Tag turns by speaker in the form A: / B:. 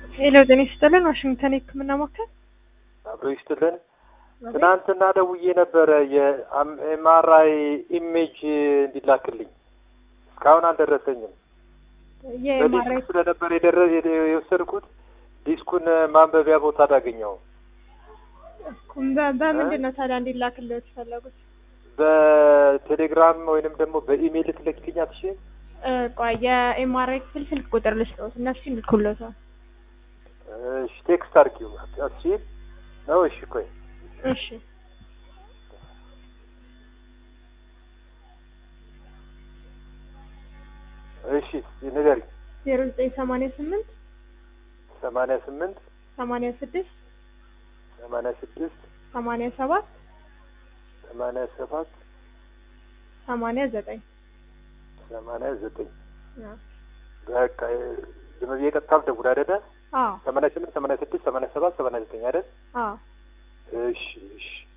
A: ሄሎ ጤና ይስጥልን ዋሽንግተን የህክምና ማዕከል
B: አብሮ ይስጥልን። ትናንትና ደውዬ ነበረ የኤምአርአይ ኢሜጅ እንዲላክልኝ እስካሁን አልደረሰኝም።
A: የኤምአርአይ
B: በዲስኩ ስለነበር የደረ የወሰድኩት ዲስኩን ማንበቢያ ቦታ አላገኘውም።
A: በምንድን ነው ታዲያ እንዲላክልህ የተፈለጉት?
B: በቴሌግራም ወይንም ደግሞ በኢሜይል ልትልክልኝ አትችይም?
A: እ ቆይ የኤምአርአይ ክፍል ስልክ ቁጥር ልስጠውት እነሱ ይልኩልዎታል።
B: እሺ ቴክስት አድርጊው አትችይም ነው? እሺ ቆይ
A: እሺ
B: እሺ ንገሪኝ።
A: ዜሮ ዘጠኝ ሰማንያ ስምንት
B: ሰማንያ ስምንት
A: ሰማንያ ስድስት
B: ሰማንያ ስድስት
A: ሰማንያ ሰባት
B: ሰማንያ ሰባት
A: ሰማንያ ዘጠኝ
B: ሰማንያ ዘጠኝ
A: አዎ
B: በቃ ዝም ብዬ ቀጥታ ልደውል አይደለ?
A: አዎ
B: ሰማንያ ስምንት ሰማንያ ስድስት ሰማንያ ሰባት ሰማንያ ዘጠኝ አይደል?
A: አዎ
B: እሺ እሺ